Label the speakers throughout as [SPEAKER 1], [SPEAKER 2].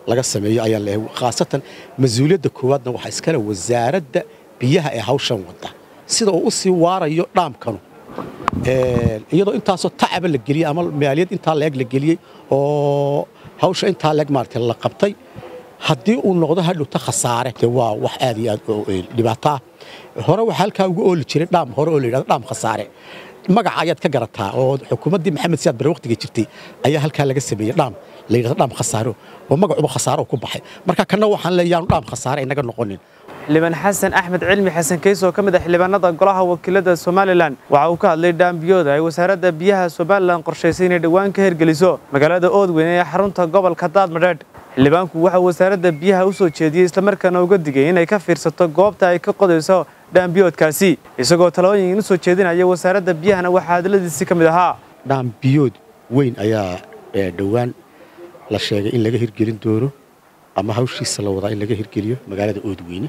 [SPEAKER 1] laga sameeyo ayaan leeyahay khaasatan mas-uuliyadda koowaadna waxaa iskale wasaaradda biyaha ee hawshan wadda sida uu u sii waarayo dhaamkanu iyadoo intaasoo tacaba la geliyey ama maaliyad intaa leeg la geliyey oo hawsha intaa leeg maaragtay la qabtay haddii uu noqdo hadhowta khasaare de waa wax aad iyo aad dhibaato ah hore waxaa halkaa ugu ooli jiray dhaam hore oo la yidhahdo dhaam khasaare magaca ayaad ka garataa oo xukuumaddii maxamed siyaad bare waqtigii jirtay ayaa halkaa laga sameeyey dhaam la yidhahdo dhaam khasaaro oo magacuba khasaaro ku baxay marka kanna waxaan leeyaanu dhaam khasaare inaga noqonin
[SPEAKER 2] xildhibaan xasan axmed cilmi xasan keys oo ka mid ah xildhibaanada golaha wakiilada somalilan waxa uu ka hadlay dhaambiyooda ay wasaaradda biyaha somalilan qorshaysay inay dhowaan ka hirgeliso magaalada oodweyne ee xarunta gobolka daadmadheedh xildhibaanku waxa wasiaaradda biyaha u soo jeediyey islamarkaana uga digay inay ka fiirsato goobta ay ka qodayso dhaambiyoodkaasi isagoo talooyin u soo jeedinaya wasaaradda biyahana waxaa hadladiisi ka mid ahaa
[SPEAKER 1] dhaambiyood weyn ayaa dhowaan la sheegay in laga hirgelin doono ama hawshiisa la wadaa in laga hirgeliyo magaalada oodweyne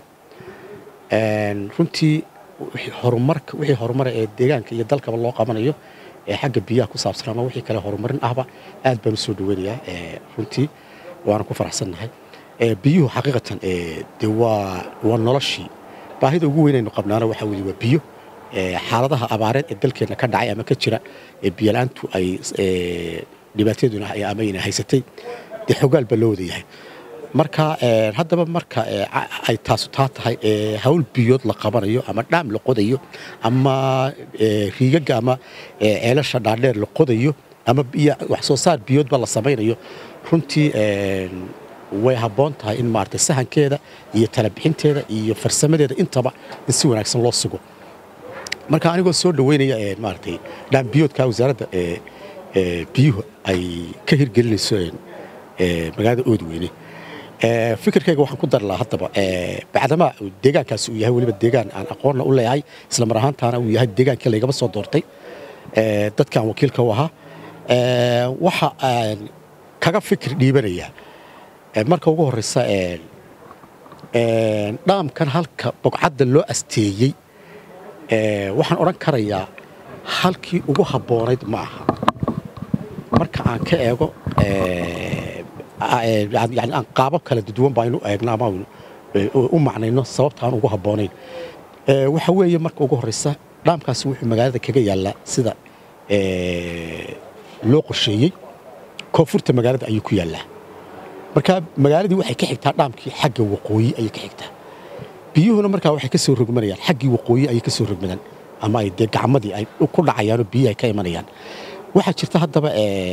[SPEAKER 1] runtii horumarka wixii horumara ee deegaanka iyo dalkaba loo qabanayo ee xagga biyaha ku saabsan ama wixii kale horumarin ahba aad baan u soo dhaweynayaa runtii waana ku faraxsannahay biyuhu xaqiiqatan de waa waa noloshii baahida ugu weynaynu qabnaana waxaa weye waa biyo xaaladaha abaareed ee dalkeenna ka dhacay ama ka jira ee biyola'aantu ay dhibaataduna ama ayna haysatay dee xogaal baa loo wada yahay marka haddaba marka ay taasu taa tahay hawl biyood la qabanayo ama dhaam la qodayo ama riigaga ama ceelasha dhaadheer la qodayo ama wax soo saar biyoodba la samaynayo runtii way habboon tahay in maaragtay sahankeeda iyo talabixinteeda iyo farsamadeeda intaba in si wanaagsan loo sugo marka anigoo soo dhoweynaya maaragtay dhaam biyoodka wasaaradda biyuhu ay ka hirgelinayso magaalada oodweyne fikirkayga waxaan ku dari lahaa haddaba bacdama deegaankaasi uu yahay weliba deegaan aan aqoonna u leeyahay isla mar ahaantaana uu yahay deegaankii laygaba soo doortay dadkaan wakiilka u ahaa waxa aan kaga fikir dhiibanayaa marka ugu horreysa dhaamkan halka bogcadda loo asteeyey waxaan odhan karayaa halkii ugu habboonayd ma aha marka aan ka eego yani aan qaabab kala duwan baa inu eegno ama u macnayno sababta aan ugu habboonayn waxa weeye marka ugu horreysa dhaamkaasi wuxuu magaalada kaga yaallaa sida loo qorsheeyey koonfurta magaalada ayuu ku yaallaa marka magaaladii waxay ka xigtaa dhaamkii xagga waqooyi ayay ka xigtaa biyuhuna markaa waxay ka soo rogmanayaan xaggii waqooyi ayay ka soo rogmadaan ama ay dee gacmadii ay ku dhacayaanoo biyihi ay ka imanayaan waxaa jirta haddaba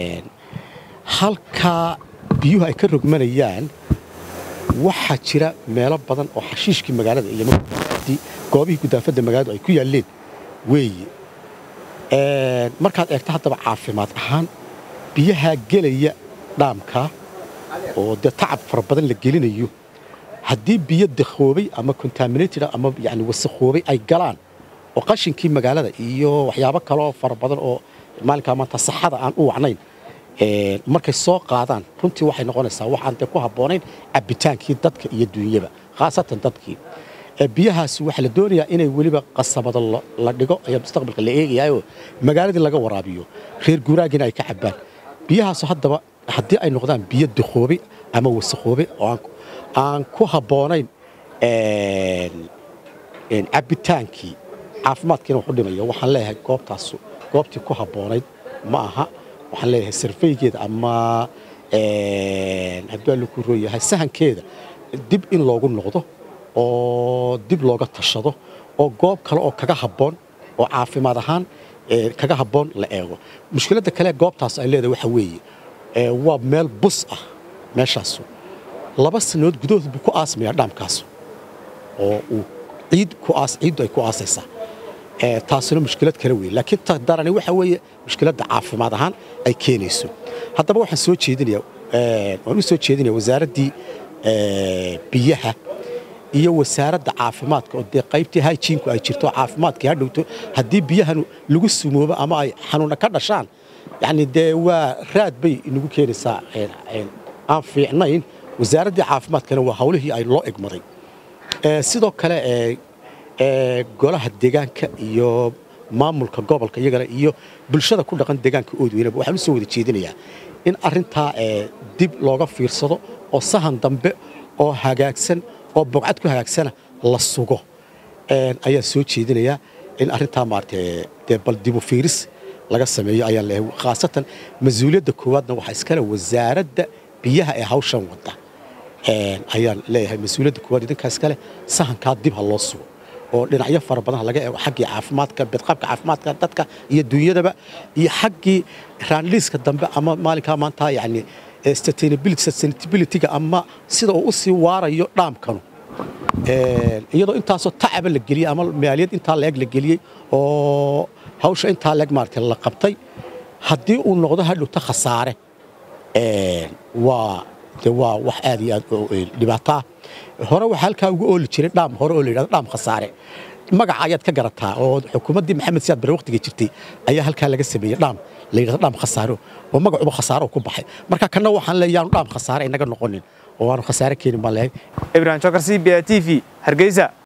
[SPEAKER 1] halkaa biyuhu ay ka rogmanayaan waxaa jira meelo badan oo xashiishkii magaalada iyo goobihii gudaafadda magaaladu ay ku yaalleen weeye markaad eegto haddaba caafimaad ahaan biyahaa gelaya dhaamka oo dee tacab fara badan la gelinayo haddii biyo dakhoobay ama contaminated ama yani wasakhoobay ay galaan oo qashinkii magaalada iyo waxyaabo kaleoo fara badan oo maalinkaa maanta saxada aan u wacnayn markay soo qaadaan runtii waxay noqonaysaa waxaan dee ku habboonayn cabbitaankii dadka iyo duunyaba khaasatan dadkii biyahaasi waxaa la doonayaa inay weliba qasabado la dhigo ayaa mustaqbalka la eegayaayoo magaaladii laga waraabiyo reer guuraagina ay ka cabbaan biyahaasu haddaba haddii ay noqdaan biyo dakhoobay ama wasakhoobay oo aan ku habboonayn cabbitaankii caafimaadkiina wuxu dhimaya waxaan leeyahay goobtaasu goobtii ku habboonayd ma aha waxaan leeyahay sarfaygeeda ama haddii laku rooyahay sahankeeda dib in loogu noqdo oo dib looga tashado oo goob kale oo kaga habboon oo caafimaad ahaan kaga habboon la eego mushkiladda kale goobtaas ay leedahay waxa weeye waa meel bus ah meeshaasu laba sannadood gudahood buu ku aasmayaa dhaamkaasu oo uu ciid ku aas ciiddu ay ku aasaysaa taasina mushkilad kale weeye laakiin ta darani waxa weeye mushkiladda caafimaad ahaan ay keenayso haddaba waxaan soo jeedinayaa waan u soo jeedinaya wasaaraddii biyaha iyo wasaaradda caafimaadka oo dee qaybtii hygiinku ay jirto caafimaadkii ha dhowto haddii biyahan lagu sumoobo ama ay xanuuna ka dhashaan yacni dee waa raad bay inagu keenaysaa aan fiicnayn wasaaraddii caafimaadkana waa hawlihii ay loo egmaday sidoo kale golaha deegaanka iyo maamulka gobolka iyagana iyo bulshada ku dhaqan deegaanka oodweynaba waxaan u soo wada jeedinayaa in arrintaa dib looga fiirsado oo sahan dambe oo hagaagsan oo bogcad ku hagaagsana la sugo ayaan soo jeedinayaa in arrintaa maaragtay dee bal dibu fiiris laga sameeyo ayaan leeyahay khaasatan mas-uuliyadda koowaadna waxaa iskale wasaaradda biyaha ee hawshan wadda ayaan leeyahay mas-uuliyadda koowaad idinkaa iskale sahankaa dib ha loo sugo oo dhinacyo fara badan laga eego xaggii caafimaadka bedqabka caafimaadka dadka iyo dunyadaba iyo xaggii raanliiska dambe ama maalinkaa maanta yani sustainability-ga ama sida uu u sii waarayo dhaamkanu iyadoo intaasoo tacaba la geliyey ama maaliyad intaa leeg la geliyey oo hawsha intaa leeg maaragtay la qabtay haddii uu noqdo hadhowta khasaare waa de waa wax aad iyo aad dhibaato ah hore waxaa halkaa ugu ooli jiray dhaam hore oo la yidhahdo dhaam khasaare magaca ayaad ka garataa oo xukuumaddii maxamed siyaad bare waqtiga jirtay ayaa halkaa laga sameeyey dhaam la yidhahdo dhaam khasaaro oo magacuba khasaaro ku baxay marka kanna waxaan leeyahay yaanu dhaam khasaare inaga noqonin oo aanu khasaare keenin baan leeyahay
[SPEAKER 2] ibrahim jokar c b a t v hargeysa